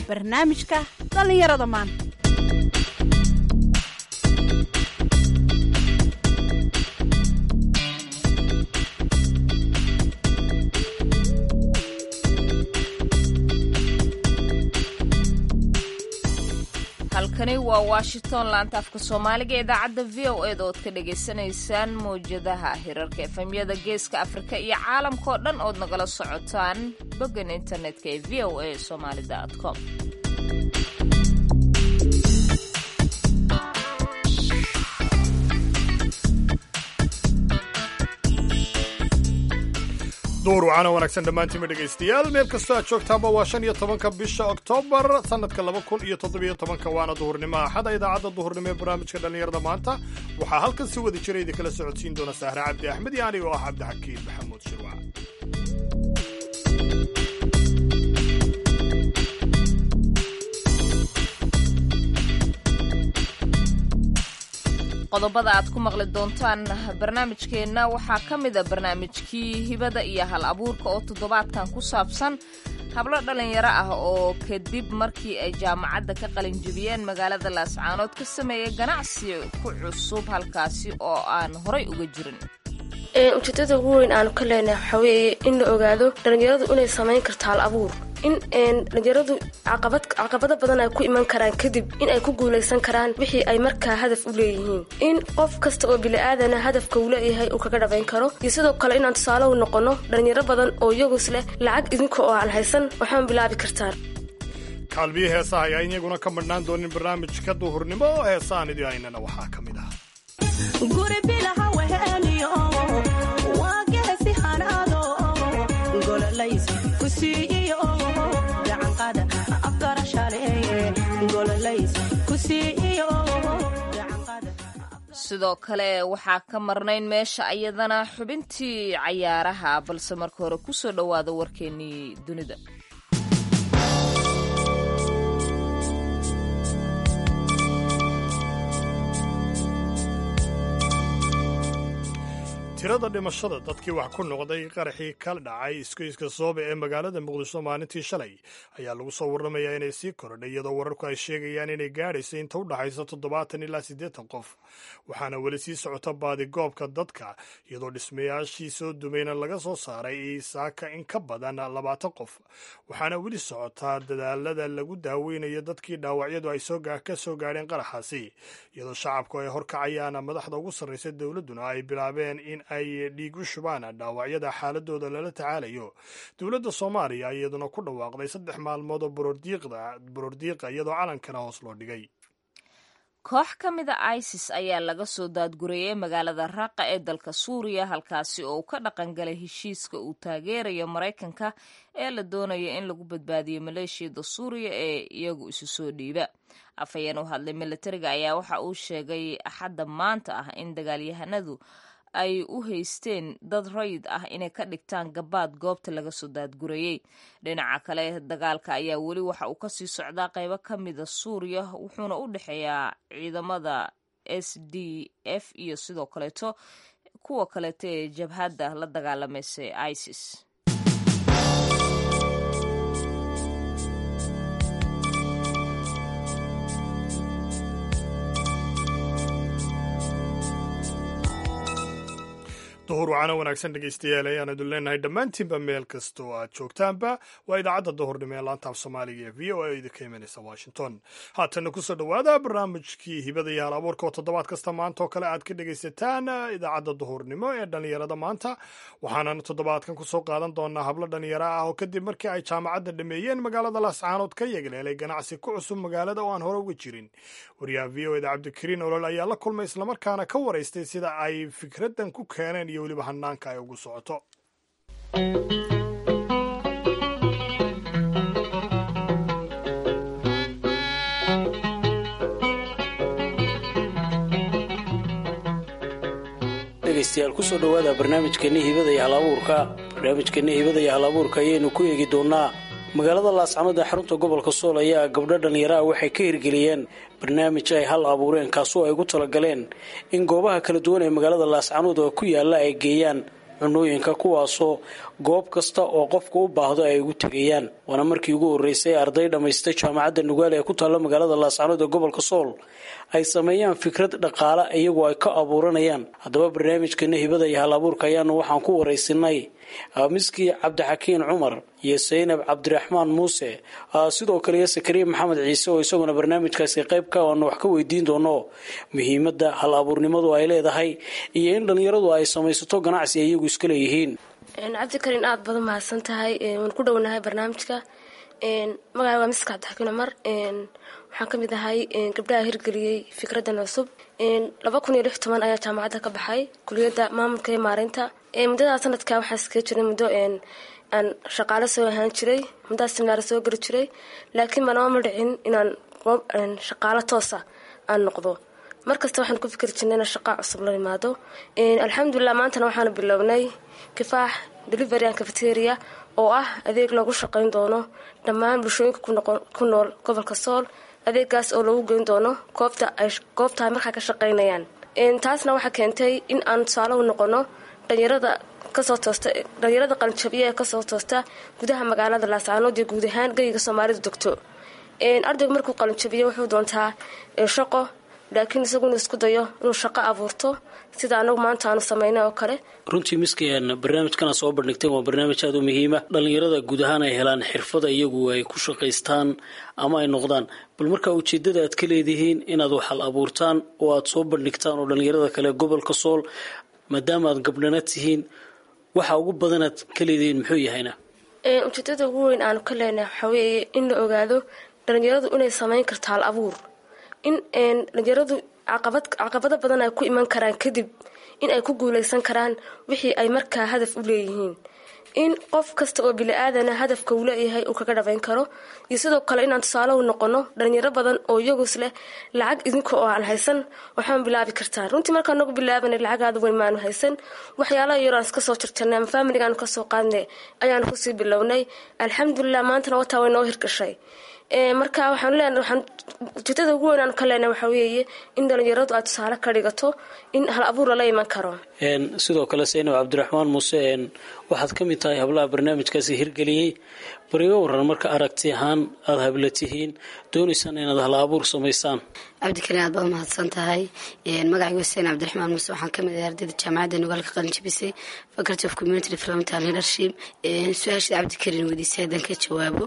barnaamijka dhallinyarada maanta halkani waa washington laanta afka soomaaliga idaacadda v o eda ood ka dhagaysanaysaan mawjadaha hirarka efemyada geeska afrika iyo caalamkao dhan ood nagala socotaan boggan internetka ee v o a somaali com duur wacana wanaagsan dhammaantiinba dhegaystayaal meel kastoo aad joogtaanba waa shan iyo tobanka bisha oktoobar sannadka laba kun iyo toddobiyo tobanka waana duhurnimo axada idaacadda duhurnimo ee barnaamijka dhallinyarada maanta waxaa halkan si wada jira idinkala socodsiin doona sahre cabdi axmed iyo aniga oo ah cabdixakiin maxamuud shirwac qodobada aad ku maqli doontaan barnaamijkeenna waxaa ka mida barnaamijkii hibada iyo hal abuurka oo toddobaadkan ku saabsan hablo dhallinyaro ah oo kadib markii ay jaamacadda ka qalinjibiyeen magaalada laascaanood ka sameeyay ganacsi ku cusub halkaasi oo aan horay uga jirin ujeedada ugu weyn aanu ka leenahay waxaa weeye in la ogaado dhallinyaradu inay samayn karto hal abuur in dhallinyaradu caqabado badan ay ku iman karaan kadib in ay ku guulaysan karaan wixii ay markaa hadaf u leeyihiin in qof kasta oo bili-aadana hadafka uu leeyahay uu kaga dhabayn karo iyo sidoo kale inaan tusaale u noqono dhallinyaro badan oo iyagus leh lacag idinka oo aan haysan waxaan bilaabi kartaan kaalmiyo heesaha ayaa iyaguna ka madhnaan doonin barnaamijka duhurnimo oo heesahan idii haynana waxaa ka mid ah sidoo kale waxaa ka marnayn meesha ayadana xubintii cayaaraha balse marka hore kusoo dhowaada warkeennii dunida tirada dhimashada dadkii wax ku noqday qaraxii ka dhacay iskoyska soobe ee magaalada muqdisho maalintii shalay ayaa lagu soo warramayaa inay sii korodhay iyadoo wararku ay sheegayaan inay gaadhayso inta u dhaxaysa toddobaatan ilaa siddeetan qof waxaana weli sii socota baadigoobka dadka iyadoo dhismayaashii soo dumayna laga soo saaray saaka in ka badan labaatan qof waxaana weli socotaa dadaalada lagu daaweynayo dadkii dhaawacyadu ay ka soo gaadheen qaraxaasi iyadoo shacabku ay horkacayaan madaxda ugu sarraysa dowladduna ay bilaabeen in ay dhiig u shubaan dhaawacyada xaaladooda lala tacaalayo dowladda soomaaliya iyaduna ku dhawaaqday saddex maalmood oo borordiiqa iyadoo calankana hoos loo dhigay koox ka mida isis ayaa laga soo daadgurayay magaalada raaqa ee dalka suuriya halkaasi oo uu ka dhaqangalay heshiiska uu taageerayo maraykanka ee la doonayo in lagu badbaadiyo maleeshiyada suuriya ee iyagu isu soo dhiiba afhayeen u hadlay militariga ayaa waxa uu sheegay axadda maanta ah in dagaalyahanadu ay u haysteen dad rayid ah inay ka dhigtaan gabaad goobta laga soo daadgurayey dhinaca kale dagaalka ayaa weli waxa uu kasii socdaa qaybo ka mida suuriya wuxuuna u dhexeeyaa ciidamada s d f iyo sidoo kaleeto kuwa kaleeto ee jabhadda la dagaalamaysa isis duhur wacana wanaagsan dhegaystayaal ayaan idin leenahay dhammaantiinba meel kastoo aad joogtaanba waa idaacadda duhurnimo ee laanta af soomaaliga ee v o a idinka imanaysa washington haatanna kusoo dhowaada barnaamijkii hibada iyo hal abuurka oo toddobaad kasta maanta oo kale aad ka dhegaysataan idaacadda duhurnimo ee dhallinyarada maanta waxaanan toddobaadkan kusoo qaadan doonaa hablo dhallinyaro ah oo kadib markii ay jaamacadda dhameeyeen magaalada laascaanood ka yegleelay ganacsi ku cusub magaalada oo aan hore uga jirin wariyaha v o eda cabdikariin olol ayaa la kulmay islamarkaana ka waraystay sida ay fikraddan ku keeneen iyo weliba hanaanka ay ugu socoto dhegaystayaal kusoo dhowaada barnaamijkeenni hibada iyo hal abuurka barnaamijkeenni hibada iyo hal abuurka ayaynu ku eegi doonaa magaalada laascanood ee xarunta gobolka sool ayaa gabdho dhallinyaraha waxay ka hirgeliyeen barnaamij ay hal abuureen kaasoo ay ugu talagaleen in goobaha kala duwan ee magaalada laascanood oo ku yaala ay geeyaan cunooyinka kuwaasoo goob kasta oo qofka u baahdo ay ugu tegayaan waana markii ugu horreysay arday dhammaystay jaamacadda nugaale ee ku taalla magaalada laascanood ee gobolka sool ay sameeyaan fikrad dhaqaale iyagoo ay ka abuuranayaan haddaba barnaamijkana hibada iyo hal abuurka ayaanu waxaan ku waraysinay miskii cabdixakiin cumar iyo saynab cabdiraxmaan muuse sidoo kale iyo sakariya maxamed ciise oo isaguna barnaamijkaasi qaybka aanu wax ka weydiin doono muhiimadda hal abuurnimadu ay leedahay iyo in dhallinyaradu ay samaysato ganacsi ay iyagu iska leeyihiin cabdikarin aada badan mahadsan tahay waan ku dhownahay barnaamijka magaca waa miska cabdixakiin cumar waxaan ka mid ahay gabdhaha hirgeliyey fikradan cusub laba kun iyo lix toban ayaa jaamacadda ka baxay kuliyadda maamulka iyo maareynta muddada sanadka waxaa iskaga jiray muddo aan shaqaale soo ahaan jiray muddaas siminaar soo geli jiray laakiin manama ma dhicin inaan shaqaalo toosa aan noqdo markasta waxaan ku fikri jirnay inaan shaqaa cusub la imaado alxamdulilah maantana waxaanu bilownay kifaax delivery an cafeteria oo ah adeeg loogu shaqayn doono dhammaan bulshooyinka ku nool gobolka sool adeegaas oo lagu geyn doono goobta ay goobta ay markaa ka shaqaynayaan taasna waxaa keentay in aan tusaale u noqono dhalinyarada kasoo toosta dhalinyarada qalinjabiya ee kasoo toosta gudaha magaalada laascaanood iyo guud ahaan geyiga soomaalidu degto ardaygu markuu qalinjabiyo wuxuu doontaa shaqo laakiin isagu inuu isku dayo inuu shaqo abuurto sida anagu maanta aanu sameynay oo kale runtii miskian barnaamijkana soo bandhigteen waa barnaamij aada u muhiima dhallinyarada guud ahaan ay helaan xirfada iyagu ay ku shaqaystaan ama ay noqdaan bal markaa ujeedada aad ka leedihiin inaad waxal abuurtaan oo aada soo bandhigtaan oo dhallinyarada kale gobolka sool maadaama aad gabdhana tihiin waxa ugu badanaad ka leedihiin muxuu yahayna ujeedada ugu weyn aanu ka leenahay waxaa weeye in la ogaado dhalinyaradu inay sameyn karto hal abuur in dhalinyaradu caqabad caqabado badan ay ku iman karaan kadib in ay ku guuleysan karaan wixii ay markaa hadaf u leeyihiin in qof kasta oo bili-aadana hadafka uu leeyahay uu kaga dhabayn karo iyo sidoo kale inaan tusaale u noqono dhalinyaro badan oo iyagus leh lacag idinka oo aan haysan waxaan bilaabi kartaan runtii markaan nagu bilaabanay lacagaada weyn maanu haysan waxyaalaha yaro aan iska soo jirtanay ama faamiligaanu kasoo qaadnay ayaanu kusii bilownay alxamdulilah maantana wataa way noo hirgashay marka waxaan leenahay waxaan ujeedada ugu weyn aan ka leenahay waxaa weeye in dhalinyaradu aad tusaale ka dhigato in hal abuur lala iman karo sidoo kale saynab cabdiraxmaan muuse waxaad ka mid tahay hablaha barnaamijkaasi hirgeliyey bariga waran marka aragti ahaan aada habla tihiin doonaysaan inaad hal abuur samaysaan cabdikariin aad baad mahadsan tahay magacaygu xuseen cabdiraxmaan muuse waxaan ka mid ahay ardayda jaamacadda nogaalka qalinjabisay faculty of community development and leadership su-aashada cabdikariin weydiisay haddaan ka jawaabo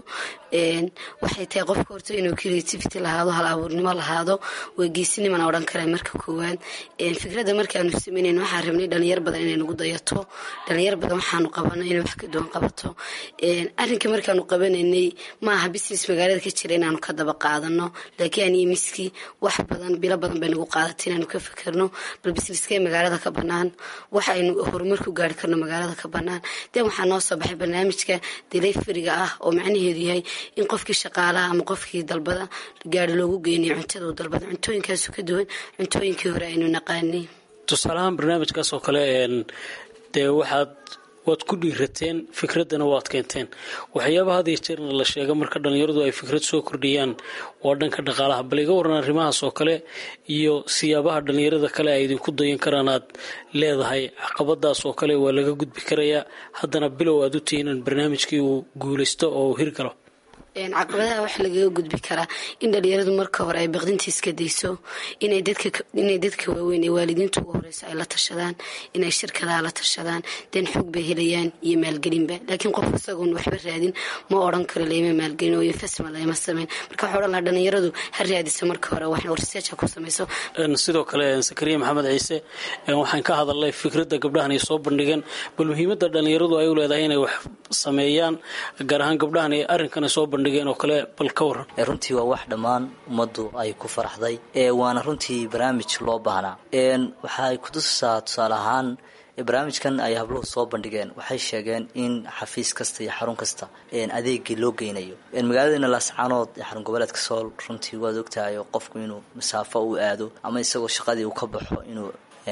waxay tahay qofka horta inuu creativity lahaado hal abuurnimo lahaado waa geesinimana odhan kara marka koowaad fikradda markaanu sameynayn waxaan rabnay dhalinyar badan inay nagu dayato dhalinyar badan waxaanu qabano inay wax ka duwan qabato arrinka markaanu qabanaynay maaha business magaalada ka jira inaanu ka daba qaadano laakiin aniyo miski wax badan bilo badan bay nagu qaadatay inaanu ka fikirno bal businesskee magaalada ka banaan wax aynu horumar ku gaari karno magaalada ka banaan den waxaa noo soo baxay barnaamijka deleferiga ah oo macnaheedu yahay in qofkii shaqaalaha ama qofkii dalbada gaari loogu geynayo cuntada uu dalbada cuntooyinkaasu ka duwan cuntooyinkii hore aynu naqaanay tusaalahaan barnaamijkaas oo kale dee waxaad waad ku dhiirateen fikraddana waad keenteen waxyaabaha had iyo jeerna la sheega marka dhallinyaradu ay fikrad soo kordhiyaan waa dhanka dhaqaalaha bal iga waran arrimahaas oo kale iyo siyaabaha dhallinyarada kale ay idinku dayan karaan aad leedahay caqabadaas oo kale waa laga gudbi karayaa haddana bilow aad u tihiin in barnaamijkii uu guulaysto oo uu hirgalo caqabadaha waxa lagaga gudbi karaa in dhalinyaradu marka hore ay baqdinta iska dayso inay dadka waaweyn ee waalidiinta ugu horeyso ay la tashadaan inay shirkadaha la tashadaan den xoog bay helayaan iyo maalgelinba laakiin qof isagoon waxba raadin ma odhan karo layma maalgelin oo investment layma sameyn marka waxa odhan lahaa dhalinyaradu ha raadiso marka hore wax research ku samayso sidoo kale sakariya maxamed ciise waxaan ka hadalnay fikradda gabdhahan ay soo bandhigeen bal muhiimadda dhalinyaradu ay u leedahay inay wax sameeyaan gaar ahaan gabdhahan ay arrinkana soo bandhigeen oo kale bal ka waran runtii waa wax dhammaan ummaddu ay ku faraxday waana runtii barnaamij loo baahnaa waxaay kutusaa tusaale ahaan barnaamijkan ay habluhu soo bandhigeen waxay sheegeen in xafiis kasta iyo xarun kasta adeegii loo geynayo magaaladana laascaanood ee xarun goboleedka sool runtii waad ogtahay qofku inuu masaafo u aado ama isagoo shaqadii uu ka baxo inuu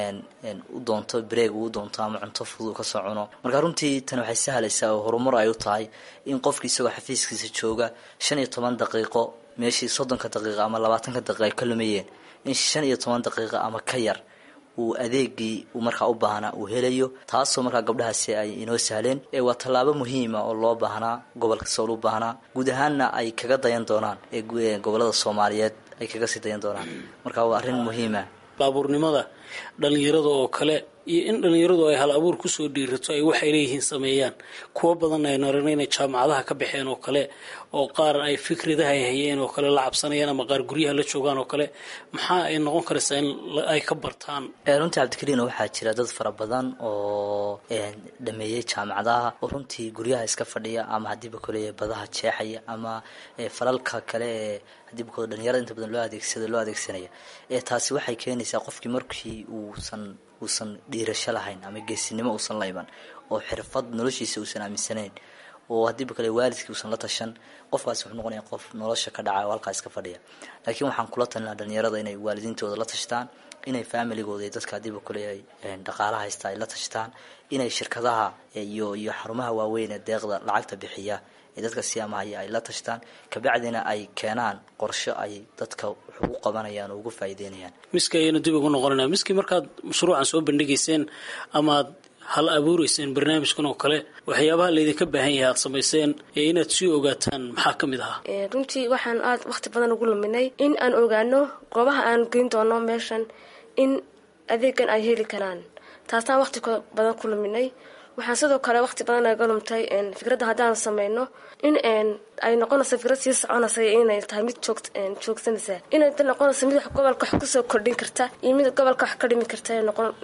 u doonto breeg uu doonto ama cunto fudud kasoo cuno marka runtii tan waxay sahlaysaa oo horumar ay u tahay in qofki isagoo xafiiskiisa jooga shan iyo toban daqiiqo meeshii soddonka daqiiqa ama labaatanka daqiiqa ay ka lumayeen in shan iyo toban daqiiqa ama ka yar uu adeegii uu markaa u baahnaa uu helayo taasoo markaa gabdhahaasi ay inoo sahleen waa tallaabo muhiima oo loo baahnaa gobolka sool u baahnaa guud ahaanna ay kaga dayan doonaan ee gobolada soomaaliyeed ay kaga sii dayan doonaan marka waa arrin muhiima baabuurnimada dhalinyarada oo kale iyo in dhalinyaradu ay hal abuur kusoo dhiirato ay waxay leeyihiin sameeyaan kuwo badan aynu aragna inay jaamacadaha ka baxeen oo kale oo qaar ay fikradaha ay hayeen oo kale la cabsanayaan ama qaar guryaha la joogaan oo kale maxaa ay noqon karaysaa in ay ka bartaan runtii cabdikariin waxaa jira dad fara badan oo dhameeyey jaamacadaha oo runtii guryaha iska fadhiya ama hadiiba kole badaha jeexaya ama falalka kale ee hadiiba kole dhalinyarada inta badan loo adeegsada loo adeegsanaya taasi waxay keenaysaa qofkii markii uusan uusan dhiirasho lahayn ama geesinimo uusan la iman oo xirfad noloshiisa uusan aaminsanayn oo hadiiba kale waalidkii uusan la tashan qofkaasi wuxuu noqonaya qof nolosha ka dhaca oo halkaa iska fadhiya laakiin waxaan kula talinaa dhalinyarada inay waalidiintooda la tashtaan inay familigooda iyo dadka hadiiba kale ay dhaqaala haysta ay la tashtaan inay shirkadaha iyo iyo xarumaha waaweyn ee deeqda lacagta bixiya ee dadka siyaamahaya ay la tashtaan kabacdina ay keenaan qorsho ay dadka wax ugu qabanayaan oo ugu faa'iideynayaan miski ayaynu dib ugu noqonayna miski markaad mashruucan soo bandhigayseen amaad hal abuureyseen barnaamijkan oo kale waxyaabaha laydinka baahan yahay aad samayseen ee inaad sii ogaataan maxaa ka mid ahaa runtii waxaan aada waqti badan ugu luminay in aan ogaano goobaha aan geyn doono meeshan in adeegan ay heli karaan taasaan waqti badan ku luminay waxaan sidoo kale waqti badan naga lumtay fikradda haddaan sameyno in ay noqonayso fikrad sii soconaysa inay tahay mid joogsanaysa inay noqonayso mid gobolka wax kusoo kordhin karta iyo mid gobolka wax ka dhimi karta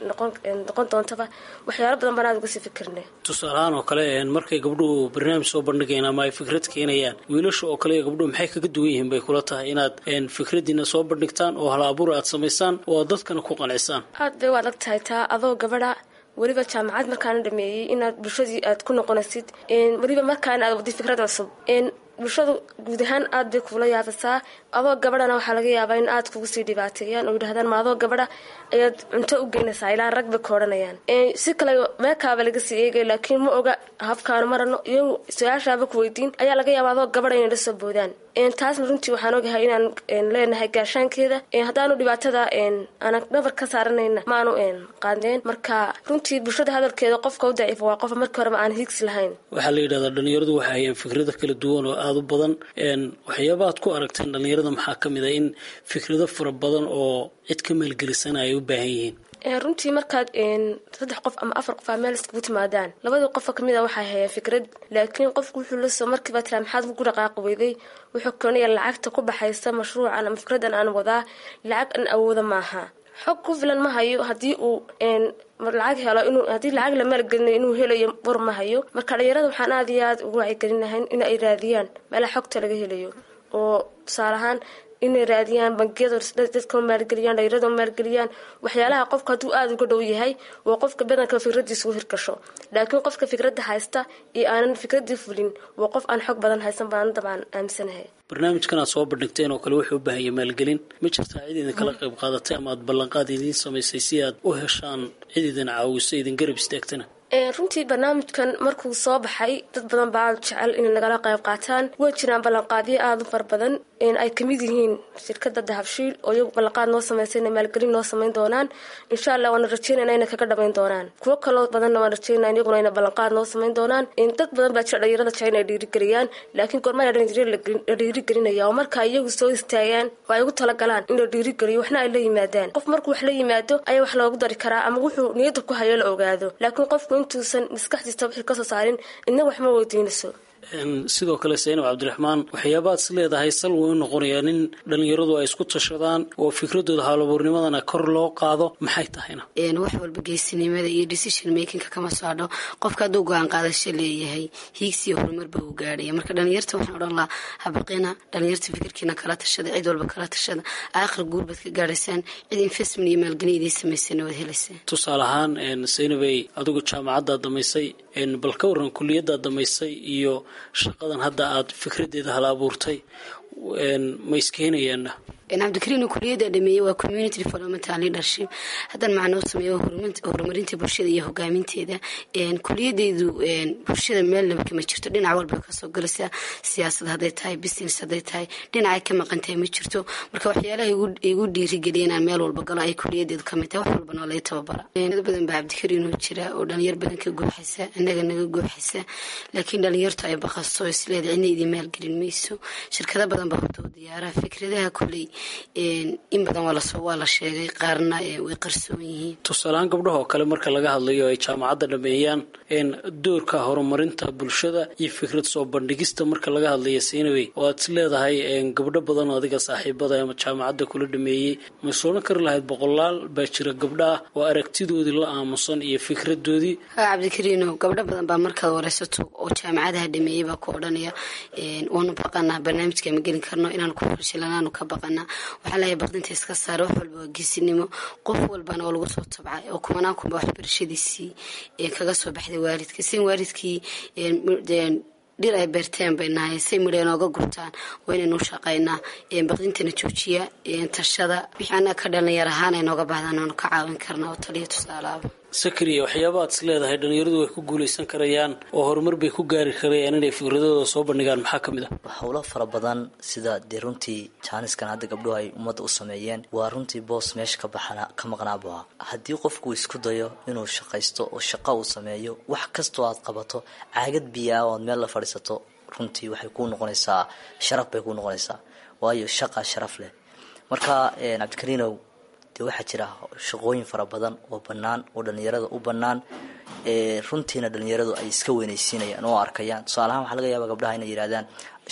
noqon doontaba waxyaalo badan baan aada uga sii fikirnay tusaalahaan oo kale markay gabdhuhu barnaamij soo bandhigayaan ama ay fikrad keenayaan wiilasha oo kale gabdhuhu maxay kaga duwan yihiin bay kula tahay inaad fikradiina soo bandhigtaan oo hal abuur aad samaysaan oo aad dadkana ku qancisaan aad bay u adag tahay taa adoo gabadha weliba jaamacad markaana dhameeyey inaad bulshadii aad ku noqonaysid weliba markaana aad wadi fikrad cusub bulshadu guud ahaan aad bay kuula yaabasaa adoo gabadhana waxaa laga yaabaa in aad kugu sii dhibaateeyaan oo yidhahdaan ma adoo gabadha ayaad cunto u geynaysaa ilaa rag bay ka odhanayaan si kale meekaaba laga sii eegay laakiin ma oga habkaanu marano iyagu su-aashaaba ku weydiin ayaa laga yaabaa adoo gabadha inay la soo boodaan taasna runtii waxaan ogahay inaan leenahay gaashaankeeda haddaanu dhibaatada aan dhabar ka saaranayna maanu qaadeen marka runtii bulshada hadalkeeda qofka u daciifa waa qofa markii horeba aan higsi lahayn waxaa la yidhahdaa dhalinyaradu waxay hayaan fikrado kala duwan oo aada u badan waxyaaba aad ku aragteen dhalinyarada maxaa ka mid ah in fikrado fara badan oo cid ka maalgelisana ay u baahan yihiin runtii markaad saddex qof ama afar qof aa meel iskugu timaadaan labadii qofka kamid a waxay hayaan fikrad laakiin qofku wuxuu lasoo markiiba tiraa maxaad ugu dhaqaaqi weyday wuxuu keenaya lacagta ku baxaysa mashruucan ama fikradan aan wadaa lacag an awooda maaha xog ku filan ma hayo haddii uu lacag helo inuu haddii lacag la maalgelinayo inuu helayo war ma hayo marka dhalinyarada waxaan aada iyo aada ugu wacyigelinahay in ay raadiyaan meelaha xogta laga helayo oo tusaale ahaan inay raadiyaan bangiyada dadka maalgeliyaan dhalinyarada maalgeliyaan waxyaalaha qofka hadduu aada uga dhow yahay waa qofka badanka fikradiisa u hirgasho laakiin qofka fikradda haysta iyo aanan fikradii fulin waa qof aan xog badan haysan baan dabaan aaminsanahay barnaamijkan aad soo bandhigteen oo kale wuxuu u baahanya maalgelin ma jirtaa cid idin kala qayb qaadatay ama aad ballanqaad idiin samaysay si aad u heshaan cid idin caawiso idin garab istaagtana runtii barnaamijkan markuu soo baxay dad badan baa jecel inay nagala qayb qaataan way jiraan ballanqaadyo aada u fara badan ay kamid yihiin shirkada dahabshiil oo iyagu ballanqaad noo sameysay inay maalgelin noo sameyn doonaan insha allah waana rajeynayna inay kaga dhameyn doonaan kuwo kaloo badanna waan rajeynaya iyaguna ina ballanqaad noo sameyn doonaan dad badan baa jira dhalinyarada jecel inay dhiirigeliyaan laakiin goormaa la dhiirigelinaya oo marka iyagu soo istaagaan oo ay ugu talagalaan in la dhiirigeliyo waxna ay la yimaadaan qof markuu wax la yimaado ayaa wax loogu dari karaa ama wuxuu niyadda ku hayo la ogaado laakiin qofku intuusan maskaxdiisa wixii kasoo saarin idna wax ma weydiinayso sidoo kale saynab cabdiraxmaan waxyaabaad is leedahay sal way u noqonayaa in dhalinyaradu ay isku tashadaan oo fikradooda haalabuurnimadana kor loo qaado maxay tahayna wax walba geesinimada iyo decision makingka kama socdho qofka hadduu go-aan qaadasho leeyahay hiigsiyo horumarba uu gaadhaya marka dhalinyarta waxaan odhan lahaa habaqina dhalinyarta fikirkiina kala tashada cid walba kala tashada aakhir guurbaad ka gaadhaysaan cid investment iyo maalgelin idiin samaysana waad helaysaan tusaale ahaan saynabay adigu jaamacaddaad damaysay bal ka waran kuliyadaad damaysay iyo shaqadan hadda aada fikradeeda hala abuurtay ma iskeenayaana cabdikariin kuliyadda dhameeyey waa community developmental leadership haddan macnoo sameeyo horumarinta bulshada iyo hogaaminteeda kuliyadeydu bulshada meelnaba kama jirto dhinac walba kasoo galaysaa siyaasad hadday tahay business hadday tahay dhinacay ka maqantahay ma jirto marka waxyaalaha igu dhiirigeliya inaan meel walba galo ay kuliyadeedu kamid tahay wax walbana oo laga tababara dad badan baa cabdikariin oo jira oo dhalinyar badan ka gooxaysa inaga naga gooxaysa laakiin dhalinyartu ay baqaso isleeda cidna idin maalgelin mayso shirkado badan baa horta diyaaraha fikradaha kuley in badan waa la sheegay qaarna way qarsoon yihiin tusaalehaan gabdhaha oo kale marka laga hadlayo ay jaamacadda dhameeyaan doorka horumarinta bulshada iyo fikrad soo bandhigista marka laga hadlayo siinawey oo aad is leedahay gabdho badan oo adiga saaxiibada ama jaamacadda kula dhameeyey ma sooran kari lahayd boqolaal baa jira gabdha ah oo aragtidoodii la aamusan iyo fikradoodii ha cabdikariino gabdho badan baa markaad wareysato oo jaamacadaha dhameeyey baa ku odhanaya waanu baqanaa barnaamijka ma gelin karno inaanu ku fashilanaanu ka baqanaa waxaa lahay baqdinta iska saara wax walba waa geesinimo qof walbana oo lagu soo tabcay oo kumanaan kunba waxbarashadiisii kaga soo baxday waalidka sin waalidkii dhir ay beerteen bay nahay say midha nooga gurtaan waa inaynu shaqaynaa baqdintana joojiya tashada wixii annaga ka dhalinyar ahaan ay nooga bahdaan oonu ka caawin karnaa oo taliya tusaalaaba sakariya waxyaaba aad is leedahay dhalinyaradu way ku guulaysan karayaan oo horumar bay ku gaari karayaan inay fikradooda soo bandhigaan maxaa ka mid ah howlo fara badan sida dee runtii jaaniskan hadda gabdhuhu ay ummadda u sameeyeen waa runtii boos meesha ka baxana ka maqnaabu ah haddii qofku isku dayo inuu shaqaysto oo shaqo uu sameeyo wax kastoo aad qabato caagad biyaa oo aad meel la fadhiisato runtii waxay kuu noqonaysaa sharaf bay kuu noqonaysaa waayo shaqa sharaf leh marka cabdikariinow dee waxaa jira shaqooyin fara badan oo bannaan oo dhalinyarada u bannaan runtiina dhalinyaradu ay iska weynaysiinayaan oo arkayaan tusaalahaan waxaa laga yaaba gabdhaha inay yidhahdaan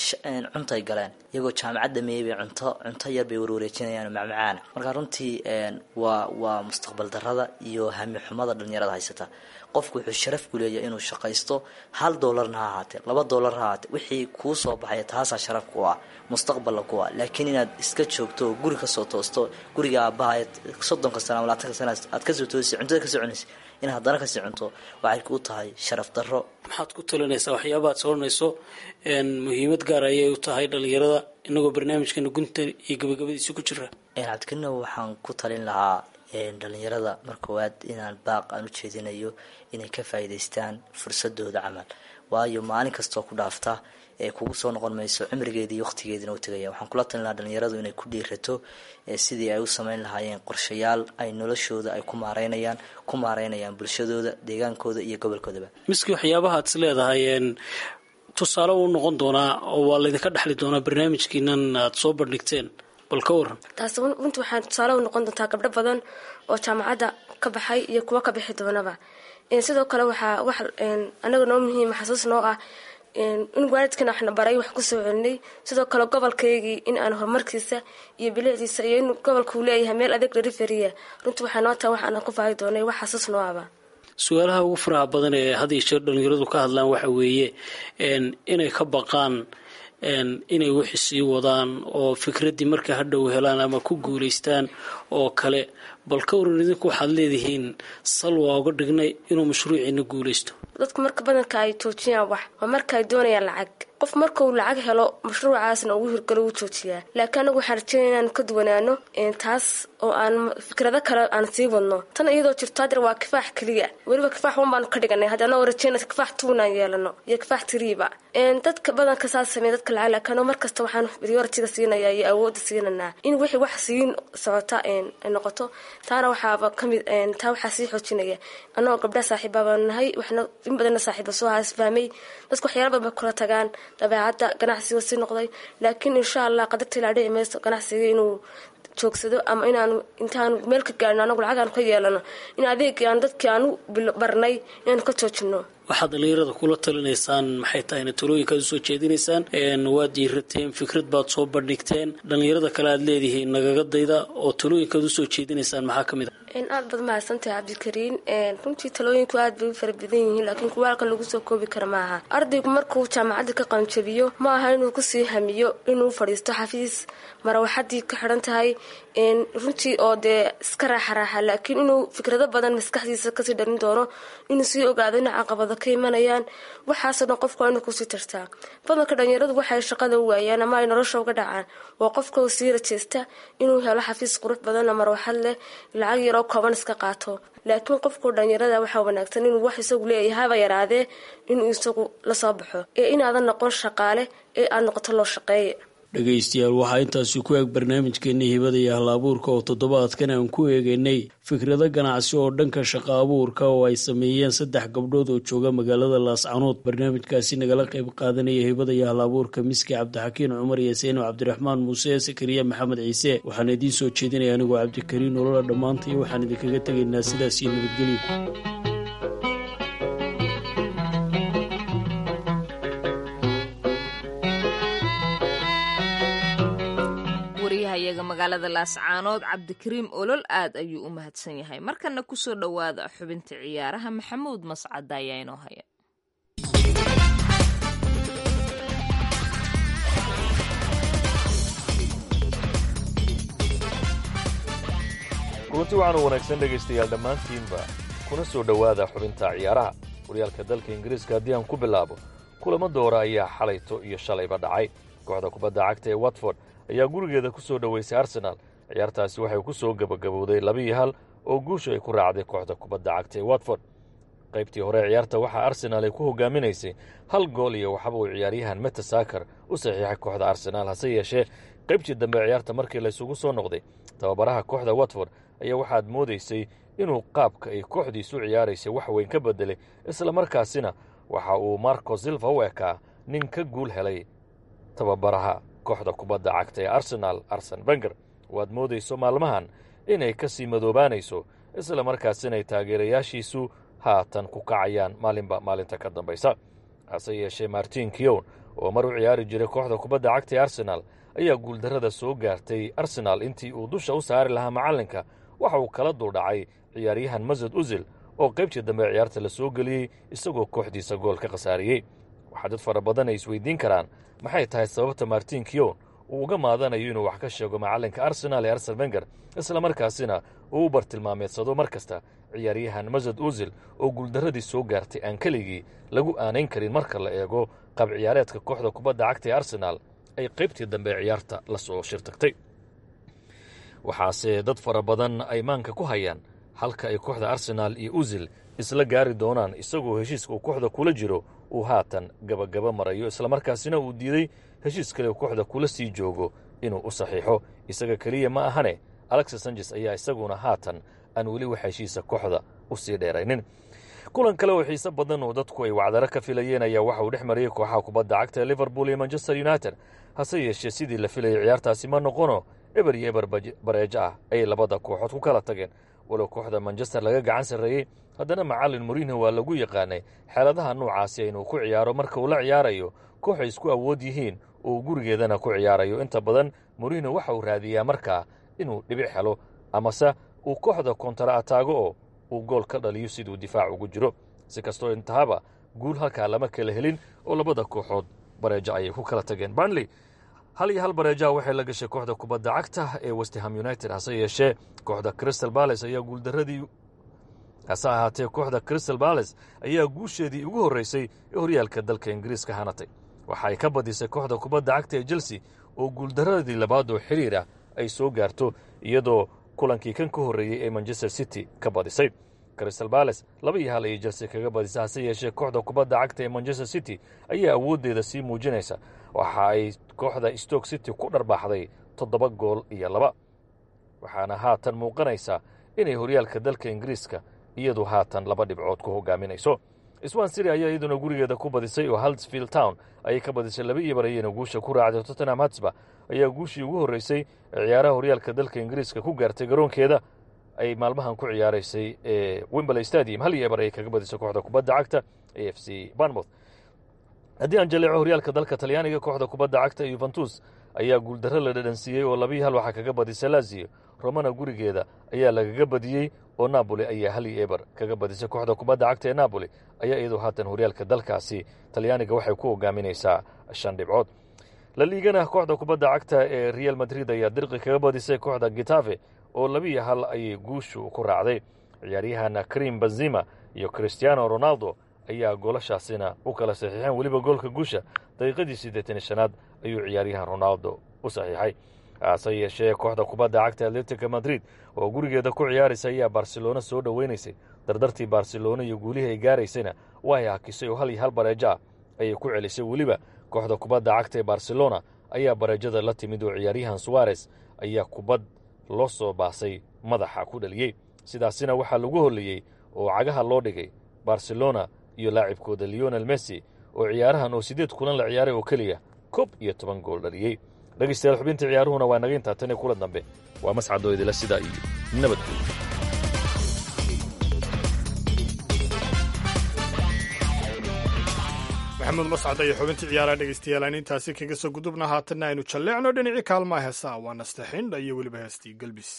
cuntay galeen iyagoo jaamacad dhameeyey bay cunto cunto yar bay warwareejinayaan oo macmacaana marka runtii waa waa mustaqbal darada iyo hami xumada dhalinyarada haysata qofku wuxuu sharaf ku leeyahay inuu shaqaysto hal doolarna ha ahaatee laba doolar ha ahaatee wixii kuu soo baxaya taasaa sharaf ku ah mustaqballa ku ah laakiin inaad iska joogto oo guri kasoo toosto guriga aabbaha soddonka sana ama labaatanka sana aad kasoo toosay cuntada kasoo cunaysa in haddana kasii cunto waxay kuu tahay sharaf darro maxaad ku talinaysaa waxyaabaad soranayso muhiimad gaar ayay u tahay dhalinyarada inagoo barnaamijkana gunta iyo gabagabadiisa ku jira cabdikariino waxaan ku talin lahaa dhalinyarada mar koowaad inaan baaq aan u jeedinayo inay ka faa'iidaystaan fursadooda camal waayo maalin kastoo ku dhaafta ee kugu soo noqon mayso cimrigeedii iyo waqtigeediina u tegaya waxaan kula talin lahaa dhalinyaradu inay ku dhiirato sidii ay u sameyn lahaayeen qorshayaal ay noloshooda ay ku maareynayaan ku maareynayaan bulshadooda deegaankooda iyo gobolkoodaba miski waxyaabaha ad is leedahay tusaale uu noqon doonaa oo waa laydinka dhexli doonaa barnaamijkiinan aada soo bandhigteen bal ka waran taas runtii waxaa tusaale u noqon doontaa gabdho badan oo jaamacadda ka baxay iyo kuwo ka bixi doonaba sidoo kale waxaa wax anaga noo muhiima xasuus noo ah in waalidkana waxna baray wax kusoo celinay sidoo kale gobolkaygii in aan horumarkiisa iyo bilicdiisa iyo in gobolkuu leeyahay meel adeeg dhariferiya runtii waxaa noo tahay waxaana ku faahi doonay wax xasuus noo aba su-aalaha ugu faraha badan ee had iyo jeer dhalinyaradu ka hadlaan waxa weeye inay ka baqaan inay wixi sii wadaan oo fikraddii markay hadhow helaan ama ku guulaystaan oo kale bal ka waran idinku waxaad leedihiin sal waa uga dhignay inuu mashruuciina guulaysto dadku marka badanka ay joojiyaan wax waa marka ay doonayaan lacag qof markuu lacag helo mashruucaasna ugu hirgalo wuu joojiyaa laakiin anagu waxaan rajeynaya inaan ka duwanaano taas oo aan fikrado kale aan sii wadno tan iyadoo jirto hadeer waa kifaax keliya weliba kifaax wan baanu ka dhiganay haddi anagoo rajeyna kifaax tuunaan yeelano iyo kifaax tiriiba dadka badanka saas sameeya dadka lacag laakiin markasta waxaan prioritiga siinaya iyo awoodda siinanaa in wixii wax siin socota ay noqoto taana waxaaba kamid taa waxaa sii xoojinaya anagoo gabdha saaxiiba baanu nahay waxna in badanna saaxiiba soo haasfahmay dadku waxyaala badan bay kula tagaan dabeecadda ganacsiga sii noqday laakiin insha allah qadarta ilaa dhici mayso ganacsiga inuu joogsado ama inaanu intaanu meel ka gaarno anagu lacag aanu ka yeelano in adeegii aan dadkii aanu barnay inaanu ka joojino waxaad dhalinyarada kula talinaysaan maxay tahayna talooyinkaad usoo jeedinaysaan waad diirateen fikrad baad soo bandhigteen dhalinyarada kale aad leedihiin nagaga dayda oo talooyinkaad usoo jeedinaysaan maxaa ka mid a aad baad mahadsantahay cabdikariin runtii talooyinku aad bay u fara badan yihiin laakiin kuwa halkan lagu soo koobi kara maaha ardaygu markuu jaamacadda ka qaanjabiyo ma aha inuu kusii hamiyo inuu fadhiisto xafiis marawaxadii ka xidhan tahay runtii oo dee iska raaxa raaxa laakiin inuu fikrado badan maskaxdiisa kasii dharin doono inuu sii ogaado in caqabado ka imanayaan waxaasoo dhan qofka waa inuu kusii tartaa badanka dhalinyaradu waxay shaqada u waayaan ama ay nolosha uga dhacaan waa qofka uu sii rajeesta inuu helo xafiis qurux badanna marwaxad leh lacag yaroo kooban iska qaato laakiin qofku dhalinyarada waxaa wanaagsan inuu wax isagu leeyahay haba yaraadee inuu isagu lasoo baxo ee inaadan noqon shaqaale ee aad noqoto loo shaqeeye dhegaystayaal waxaa intaasi ku eeg barnaamijkeennii hibada iyo hal abuurka oo toddobaadkan aan ku eegaynay fikrado ganacsi oo dhanka shaqo abuurka oo ay sameeyeen saddex gabdhood oo jooga magaalada laascanood barnaamijkaasi nagala qayb qaadanaya hibada iyo hal abuurka miski cabdixakiin cumar iyo seyno cabdiraxmaan muuse sakariya maxamed ciise waxaan idiin soo jeedinaya anigoo cabdikariin nolola dhammaantay waxaan idinkaga tegaynaa sidaas iyo nabadgelyo wariyahayaga magaalada laascaanood cabdikariim olol aad ayuu u mahadsan yahay markana kusoo dhowaada xubinta ciyaaraha maxamuud mascada ayaa inoo haya kulanti waxaanu wanaagsan dhegaystayaal dhammaantiinba kuna soo dhowaada xubinta ciyaaraha horyaalka dalka ingiriiska haddii aan ku bilaabo kulamo doora ayaa xalayto iyo shalayba dhacay kooxda kubadda cagta ee watford ayaa gurigeeda ku soo dhoweysay arsenaal ciyaartaasi waxay ku soo gebagabowday labiiyo hal oo guusha ay ku raacday kooxda kubadda cagta ee watford qaybtii hore ciyaarta waxaa arsenaal ay ku hogaaminaysay hal gool iyo waxba uu ciyaaryahan metasakar u saxiixay kooxda arsenaal hase yeeshee qaybtii dambe ciyaarta markii laysugu soo noqday tababaraha kooxda watford ayaa waxaad moodaysay inuu qaabka ay kooxdiisu ciyaaraysay wax weyn ka bedelay islamarkaasina waxa uu marco silva u ekaa nin ka guul helay tababaraha kooxda kubadda cagta ee arsenaal arsen benger waad moodayso maalmahan inay ka sii madoobaanayso isla markaasina ay taageerayaashiisu haatan ku kacayaan maalinba maalinta ka dambaysa hase yeeshee martin kiyown oo mar u ciyaari jiray kooxda kubadda cagta ee arsenaal ayaa guuldarrada soo gaartay arsenaal intii uu dusha u saari lahaa macallinka waxa uu kala duldhacay ciyaaryahan masud usil oo qaybtii dambe ciyaarta la soo geliyey isagoo kooxdiisa gool ka khasaariyey waxaa dad fara badan ay isweydiin karaan maxay tahay sababta martin kiyon uu uga maadanayo inuu wax ka sheego macallinka arsenaal ee arsen benger isla markaasina uu u bartilmaameedsado mar kasta ciyaaryahan masud usil oo guuldarradii soo gaartay aan keligii lagu aanayn karin marka la eego qaab ciyaareedka kooxda kubadda cagta ee arsenaal ay qaybtii dambe ciyaarta la soo shirtagtay waxaase dad fara badan ay maanka ku hayaan halka ay kooxda arsenaal iyo usil isla gaari doonaan isagoo heshiiska uu kooxda kula jiro uu haatan gabagaba marayo islamarkaasina uu diiday heshiis kale kooxda kula sii joogo inuu u saxiixo isaga keliya ma ahane alexis sanjes ayaa isaguna haatan aan weli wax heshiisa kooxda u sii dheeraynin kulan kale oo xiise badan oo dadku ay wacdaro ka filayeen ayaa waxa uu dhex mariyey kooxaha kubadda cagta ee liverpool iyo manchester united hase yeeshee sidii la filayay ciyaartaasi ma noqono eber iyo eber bareejo ah ayay labada kooxood ku kala tageen walow kooxda manchester laga gacan sarreeyey haddana macallin moriinho waa lagu yaqaanay xeeladaha noocaasi inuu ku ciyaaro marka uu la ciyaarayo kooxay isku awood yihiin oo gurigeedana ku ciyaarayo inta badan moriinho waxa uu raadiyaa markaa inuu dhibic helo amase uu kooxda kontara ataago oo uu gool ka dhaliyo siduu difaac ugu jiro si kastoo intahaba guul halkaa lama kala helin oo labada kooxood bareejo ayay ku kala tageen banley hal iyo hal bareejaha waxay la gashay kooxda kubadda cagta ee westham united hase yeeshee kooxda crystal bales ayaa guuldaradii hase ahaatee kooxda crystal bales ayaa guusheedii ugu horreysay ee horyaalka dalka ingiriiska hanatay waxa ay ka badisay kooxda kubadda cagta ee chelsea oo guuldaradii labaad oo xiriir ah ay soo gaarto iyadoo kulankii kan ka horreeyey ee manchester city ka badisay crystal bales laba iyo hal ayay chelsea kaga badisay hase yeeshee kooxda kubadda cagta ee manchester city ayaa awooddeeda sii muujinaysa waxa ay kooxda stoke city ku dharbaaxday toddoba gool iyo laba waxaana haatan muuqanaysa inay horyaalka dalka ingiriiska iyadu haatan laba dhibcood ku hogaaminayso swan city ayaa iyaduna gurigeeda ku badisay oo halsfield town ayay ka badisay laba iyo barayena guusha ku raacday tottenham hatsba ayaa guushii ugu horreysay ee ciyaaraha horyaalka dalka ingiriiska ku gaartay garoonkeeda ay maalmahan ku ciyaaraysay ee wimberley stadium hal iyo ebar ayay kaga badisay kooxda kubadda cagta a f c barnmouth haddii aan jaleeco horyaalka dalka talyaaniga kooxda kubadda cagta yuventus ayaa guuldarro la dhadhansiiyey oo labiyi hal waxaa kaga badisay lazio romana gurigeeda ayaa lagaga badiyey oo napoli ayaa hal iyo eber kaga badisay kooxda kubadda cagta ee napoli ayaa iyadoo haatan horyaalka dalkaasi talyaaniga waxay ku hogaaminaysaa shan dhibcood la liigana kooxda kubadda cagta ee real madrid ayaa dirqi kaga badisay kooxda gitafe oo labiiyo hal ayay guushu ku raacday ciyaaryahan krim benzima iyo christiano ronaldo ayaa goolashaasina u kala saxiixeen weliba goolka guusha daqiiqadii siddeetani shanaad ayuu ciyaaryahan ronaldo u saxiixay hase yeeshee kooxda kubadda cagta atletica madrid oo gurigeeda ku ciyaaraysa ayaa barcelona soo dhoweynaysay dardartii barcelona iyo guulihii ay gaaraysayna way hakisay oo hal iyo hal bareejo ah ayay ku celisay weliba kooxda kubadda cagta ee barcelona ayaa bareejada la timid oo ciyaaryahan suwares ayaa kubad loo soo baasay madaxa ku dhaliyey sidaasina waxaa lagu horleeyey oo cagaha loo dhigay barcelona iyo laacibkooda leonel messi oo ciyaarahan oo siddeed kulan la ciyaaray oo keliya koob iyo toban gool dhaliyey dhegaystayaal xubinta ciyaaruhuna waa naga intaa tan iyo kula dambe waa mascadoo idila sidaa iyo nabadgooda maxamuud mascad iyo xubintii ciyaaraha dhegaystayaal aan intaasi kaga soo gudubna haatanna aynu jalleecno dhinacii kaalmaha heesaa waa nastaxindha iyo weliba heestii galbis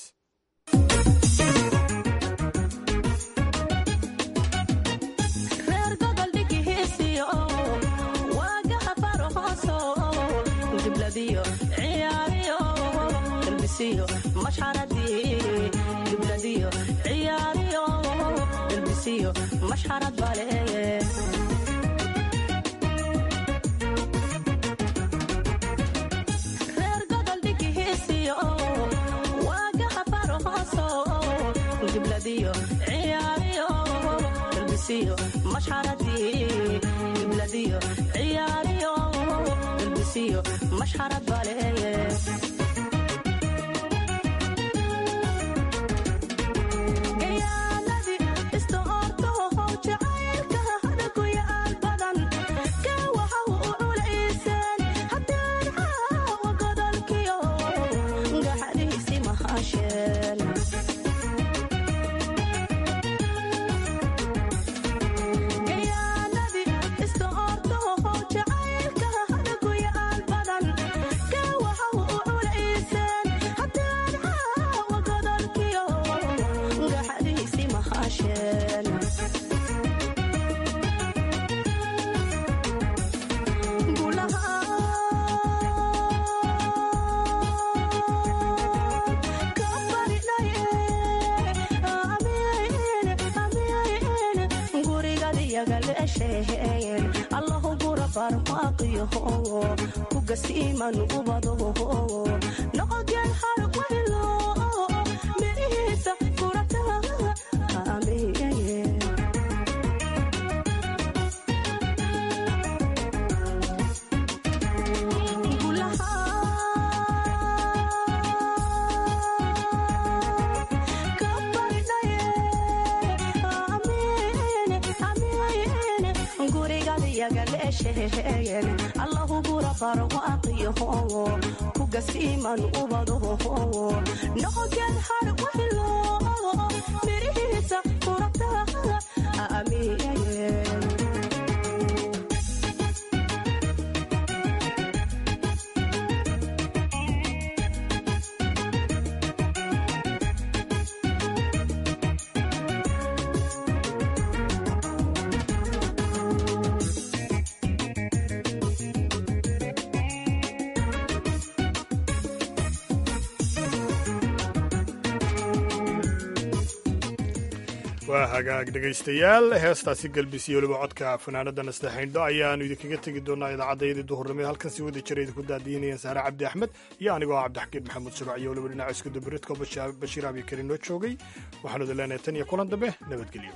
waa hagaag dhegaystayaal heestaasi galbisiyo weliba codka fanaanada nastaxayndho ayaanu idinkaga tegi doonaa idaacaddayadii duhurnimo halkan si wada jira idinku daadiinayeen saare cabdi axmed iyo anigoo cabdixakiin maxamuud shuruuc iyo weliba dhinaca isku dubaridko bashiir abi karin noo joogay waxaanu idin leenahay tan iyo kulan dambe nabadgelyo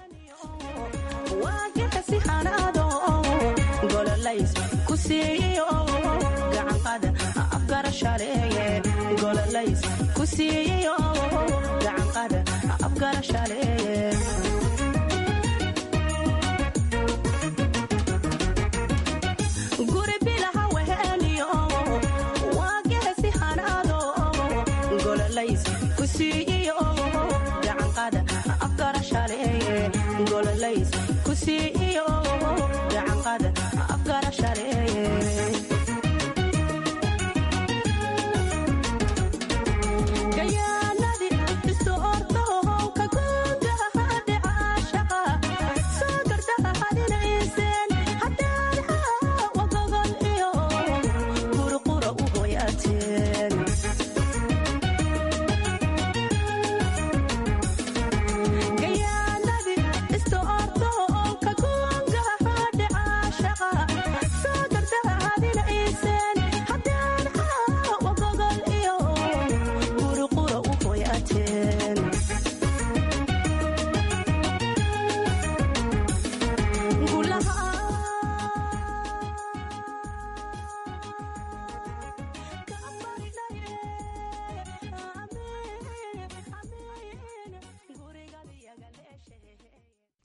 kusiiyo gacanqada